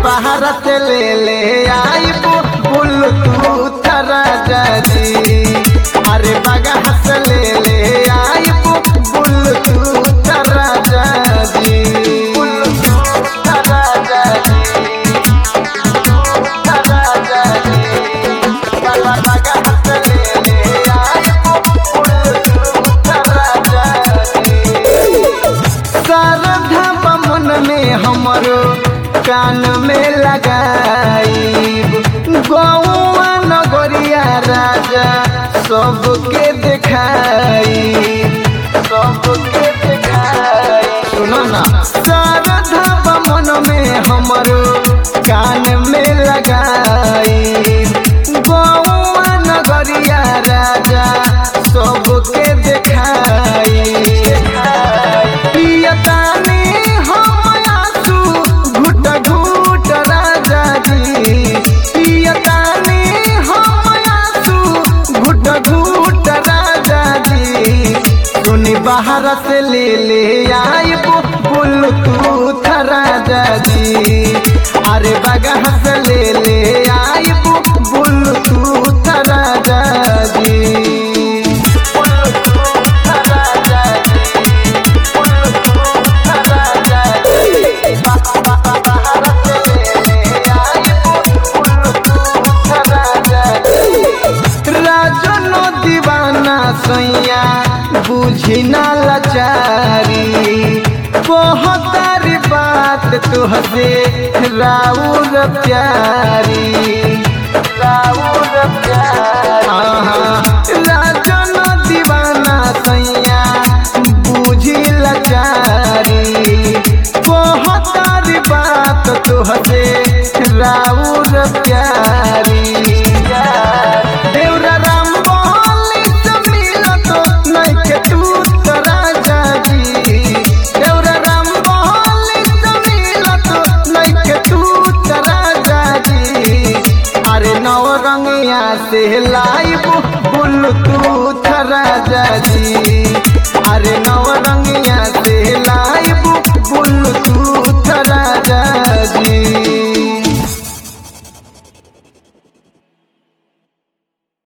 बाहर से ले ले आई बुल तू राजा जी अरे बागा से ले ले आई बुल तू राजा जी बुल तू राजा जी राजा जी बागा बागा से ले ले आई बुल तू राजा जी शारदा बमन में हमरो कान में लगाई गौआ नगरिया राजा सबके दिखाई सबके दिखाई सुनो ना शारदा बमन में हमरो कान में लगाई गौआ नगरिया राजा सबके दिखाई पियतानी हम आंसू घुट घुट राजा जी पियतानी हम आंसू घुट घुट राजा जी सुनी बाहर से ले ले आई बुल तू राजा जी अरे बगह से ले ले आई बुल तू राजा जी बुल तू राजा जी राजनो दीवाना सैया बुझी ना लाचारी बहुतारी बात तुहसे राउर प्यारी राउर प्यारी राजनो दीवाना सैया बुझी लाचारी बहुतारी बात तुहसे राउर प्यारी देवरा राम बोली से मिलत नइखे तू तो राजा जी देवरा राम बोली से मिलत नइखे तू तो राजा जी अरे नव रंगिया से लाइब बुल तू राजा जी अरे नव रंगिया से लाइब